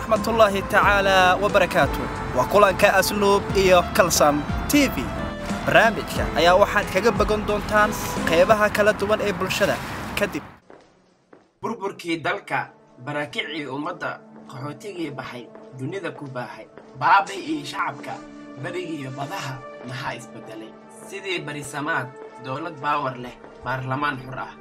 waraxmatullaahi tacaala wabarakaatu waa kulanka asluub iyo kalsam t v barnaamijka ayaa waxaad kaga bogan doontaan qaybaha kala duwan ee bulshada kadib burburkii dalka barakicii ummadda qaxootigii baxay dunida ku baahay baabay iyo shacabka berigiiyo badaha maxaa isbeddelay sidii barisamaad dowlad baawar leh baarlamaan xur ah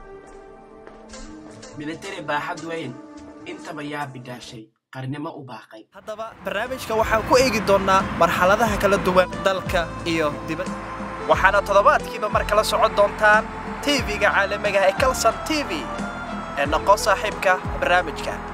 militari baaxad weyn intaba yaa bidhaashay qarnimo u baaqay haddaba barnaamijka waxaan ku eegi doonnaa marxaladaha kala duwan dalka iyo dibadda waxaana toddobaadkiiba mar kala socon doontaan tv-ga caalamiga ee kalsan t v ee noqo saaxiibka barnaamijka